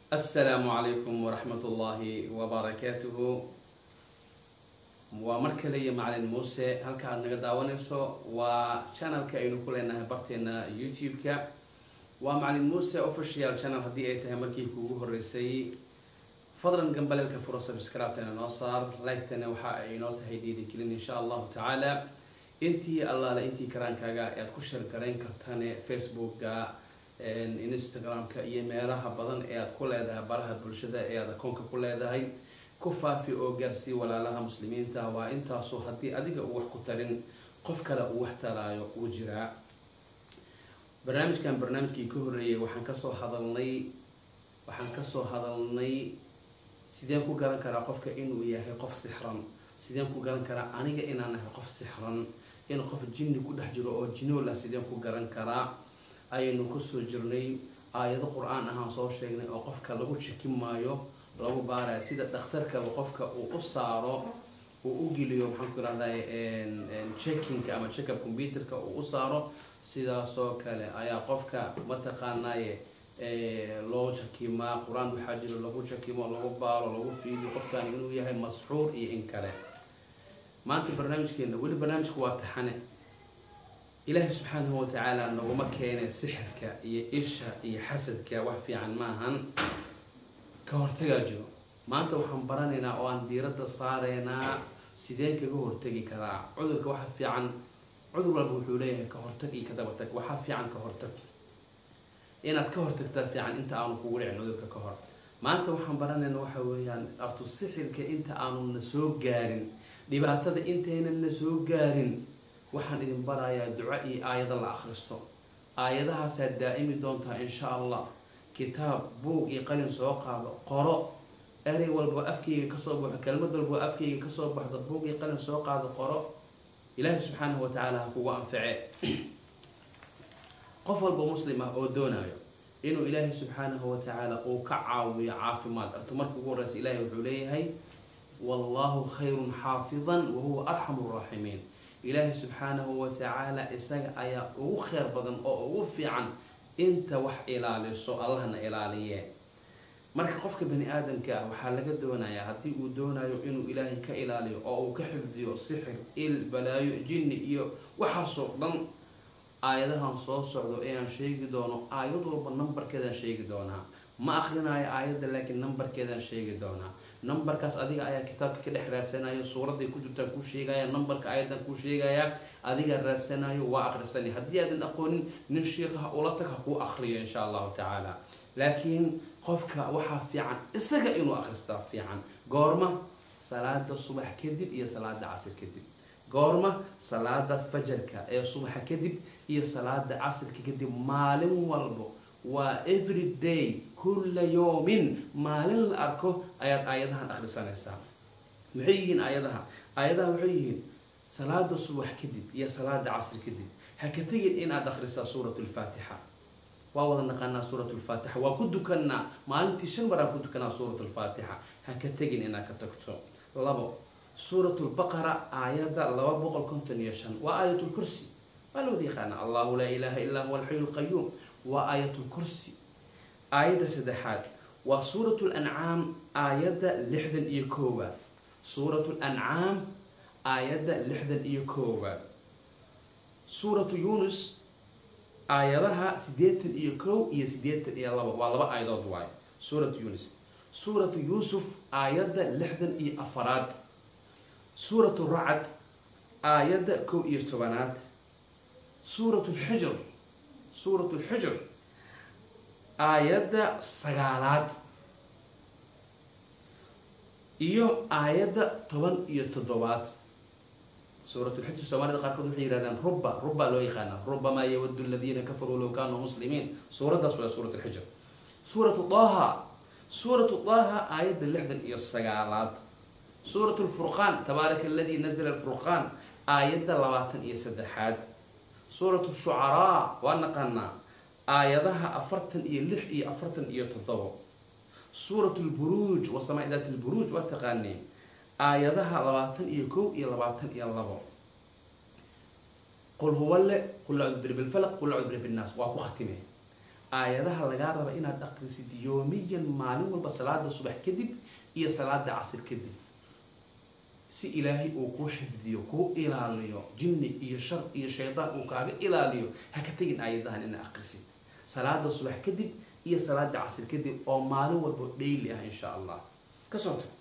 asalaamu calaykum waraxmat ullaahi wabarakaatuhu waa mar kale iyo macalin muuse halka aad naga daawanayso waa channelka aynu ku leenahay barteena youtube-ka waa macalin muuse official channel haddii ay tahay markii kuugu horeysay fadlan gambaleelka furo subscribe-tana noo saar like-tana waxa ay inoo tahay dhiirigelin insha allahu tacaala intii allaale intii karaankaaga aad ku shar garayn kartane facebooka instagram-ka iyo meelaha badan ee aad ku leedahay baraha bulshada ee aad akoonka ku leedahay ku faafi oo gaarsii walaalaha muslimiinta waa intaasu haddii adiga uu wax ku tarin qof kale uu wax taraayo uu jiraa barnaamijkan barnaamijkii ka horreeyay waxaan kasoo hadalnay waxaan kasoo hadalnay sideen ku garan karaa qofka inuu yahay qof sixran sideen ku garan karaa aniga inaan ahay qof sixran in qof jinni ku dhex jiro oo jinool ah sideen ku garan karaa ayaynu kusoo jirnay aayado qur-aan ahaan soo sheegnay oo qofka lagu jikin maayo lagu baaraya sida dhakhtarkaba qofka uu u saaro uu u geliyo maxaan ku irahday checkinka ama checkup computerka uu u saaro sidaasoo kale ayaa qofka mataqaanaye loo jakimaa qur-aan waxaa jiro lagu jakimo lagu baaro lagu fiidiyo qofkan inuu yahay masxuur iyo in kale maanta barnaamijkeena weli barnaamijku waa taxane ilaahay subxaanahu watacaala naguma keene sixirka iyo isha iyo xasadka wax fiican maahan ka hortagaa jiro maanta waxaan baranaynaa oo aan diiradda saareynaa sideen kaga hortagi karaa cudurka waxa fiican cudur walba wuxuu leeyahay ka hortag iyo ka dabatag waxaa fiican ka hortag inaad ka hortagtaa fiican inta aanu kugu dhicin cudurka ka hor maanta waxaan baranaynaa waxa weeyaan artu sixirka inta aanu na soo gaarin dhibaatada intaynan na soo gaarin waxaan idin barayaa duco iyo aayado la akhristo aayadahaasaad daa'imi doontaa insha allah kitaab buug iyo qalin soo qaado qoro erey walba afkayga kasoo baxo kelmad walba afkayga kasoo baxdo buug iyo qalin soo qaado qoro ilaahay subxaanahu watacaala ha kugu anface qof walba muslim ah oo doonayo inuu ilaahay subxaanahu watacaala uu ka caawiyo caafimaad arto marka ugu horeysa ilaahay wuxuu leeyahay wallahu khayrun xaafidan wahuwa arxamu raaximiin ilaahay subxaanahu watacaala isaga ayaa ugu kheyr badan oo ugu fiican inta wax ilaaliso allahna ilaaliye marka qofka bani aadamka ah waxaa laga doonayaa haddii uu doonayo inuu ilaahay ka ilaaliyo oo uu ka xifdiyo sixir il balaayo jinni iyo waxaasoo dhan aayadahan soo socdo ayaan sheegi doono aayad walba numbarkeedaan sheegi doonaa ma akrinaayo aayadda laakiin numbarkeedaan sheegi doonaa numbarkaas adiga ayaa kitaabka ka dhex raadsanayo suuraday ku jirtaan kuu sheegaya numbarka ayadan kuu sheegaya adigaa raadsanayo waa akrisanay haddii aadan aqoonin nin shiikaha ula tag ha kuu akriyo insha allahu tacaala laakiin qofka waxaa fiican isaga inuu akristaa fiican goorma salaada subax kadib iyo salaada casir kadib goorma salaada fajarka ee subaxa kadib iyo salaada casirka kadib maalin walbo waa every day kulla yoomin maalin la arko ayaad aayadahan akhrisanaysaa maxay yihiin aayadaha aayadaha waxay yihiin salaada subax kadib iyo salaada casri kadib ha ka tegin inaad akhrisaa suurat lfaatixa waa wada naqaanaa suurat lfaatixa waa ku dukanaa maalintii shan maraan ku dukanaa suurat lfaatixa ha ka tegin inaad ka tagto labo suurat lbaqara aayadda laba boqol konton iyo shan waa aayat lkursi waa la wada yaqaana allahu laa ilaaha illaa huwa alxayu lqayuum waa aayat lkursi aayadda saddexaad waa suurat lancaam aayadda lixdan iyo koowaad suurat lancaam aayadda lixdan iyo koowaad suuratu yunus aayadaha siddeetan iyo kow iyo siddeetan iyo labo waa laba aayadood waayo suuratu yunus suuratu yuusuf aayadda lixdan iyo afaraad suuratu racad aayadda kow iyo tobanaad suuratu lxijr suurat lxijr aayadda sagaalaad iyo aayadda toban iyo toddobaad suuratulxijr soomaalida qaarkood waxay yihahdaan ruba ruba loo yaqaana rubamaa yawadu aladiina kafaruu low kaanuu muslimiin suuraddaas waa suurat lxijr suuratu daha suuratu daha aayadda lixdan iyo sagaalaad suurat lfurqaan tabaaraka aladii nazla alfurqaan aayadda labaatan iyo saddexaad suuratu shucaraa waa naqaanaa aayadaha afartan iyo lix iyo afartan iyo toddobo suurat lburuuj wasamaa daat lburuuj waa taqaaneen aayadaha labaatan iyo kow iyo labaatan iyo labo qul huwa le qul acuudu birbi lfalaq qul acuudu birbi nnaas waa ku khatime aayadaha lagaa raba inaad aqrisid yoomiyan maalin walba salaada subax kadib iyo salaada casir kadib si ilaahay uu kuu xifdiyo kuu ilaaliyo jinni iyo shar iyo shaydaan uu kaaga ilaaliyo ha ka tegin aayadahan inaad aqrisid salaada subax kadib iyo salaada casir kadib oo maalin walba dhayli ah insha allah ka soo tag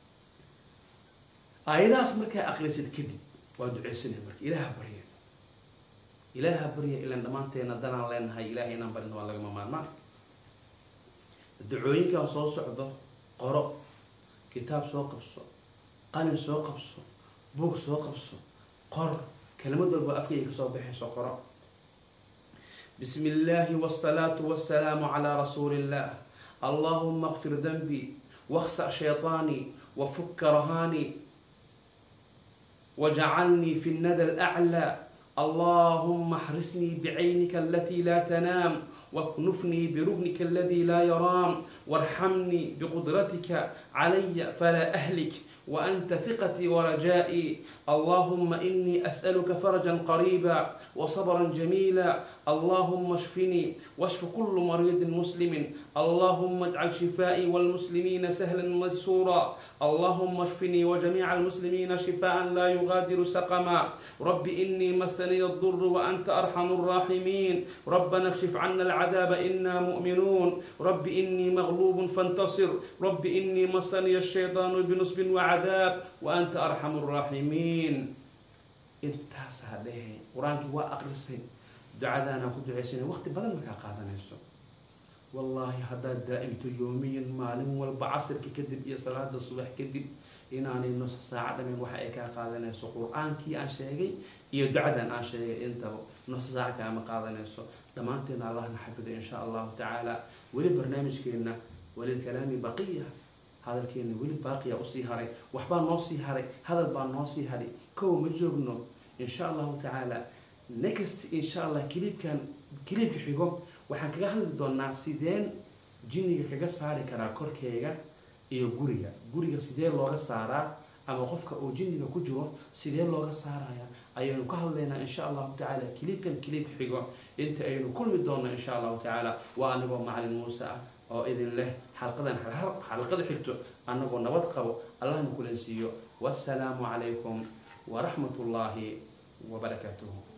aayadahaas markaa aqrisid kadib waa duceysanay marka ilaaha barya ilaaha barya ilaan dhammaanteena danaan leenahay ilahay inaan barina waa lagama maarmaan ducooyinkan soo socdo qoro kitaab soo qabso qalin soo qabso buug soo qabso qor kelimad walba afkayga kasoo baxayso qoro bismi illaahi wsalaatu wasalaamu calaa rasuuli illah allahuma kfir danbii waksa shayطaanii wafuka rahaanii wajcalnii fi nnada alaclى اللهم احرسني بعينك التي لا تنام واكنفني بركنك الذي لا يرام وارحمني بقدرتك علي فلا أهلك وأنت ثقتي ورجائي اللهم إني أسألك فرجا قريبا وصبرا جميلا اللهم اشفني واشف كل مريض مسلم اللهم اجعل شفائي والمسلمين سهلا ميسورا اللهم اشفني وجميع المسلمين شفاء لا يغادر سقما رب إني مسني الضر وأنت أرحم الراحمين ربنا اكشف عنا العذاب إنا مؤمنون رب إني مغلوب فانتصر رب إني مسني الشيطان بنصب وعذاب وأنت أرحم الراحمين intaas ha dhehe qur-aankii waa aqrisay ducadaanaan ku ducaysanay waqti badan markaa qaadanayso wallaahi haddaad daa'imto yoomiyan maalin walba casirka kadib iyo salaada subax kadib inaanay nusa saaco dhamin waxa ay kaa qaadanayso qur-aankii aan sheegay iyo ducadan aan sheegay intaba nusa saaco kaama qaadanayso dhammaanteena allahna xafido insha allahu tacaala weli barnaamijkeena walilkalaami baqiya hadalkeena weli baaqiya usii haray waxbaa noo sii haray hadal baa noo sii haray kow ma joogno insha allahu tacaala next insha allah kiliibkan kiliibka xigo waxaan kaga hadli doonaa sideen jinniga kaga saari karaa korkeyga iyo guriga guriga sidee looga saaraa ama qofka uu jinniga ku jiro sidee looga saaraya ayaynu ka hadlaynaa insha allahu tacaala kiliibkan kiliibka xigo inta aynu kulmi doonno insha allahu tacaala waa anigoo macalin muuse ah oo idin leh xalqadan xalqada xigto annagoo nabad qabo allahna kulansiiyo wassalaamu calaykum waraxmat ullaahi wabarakaatuhu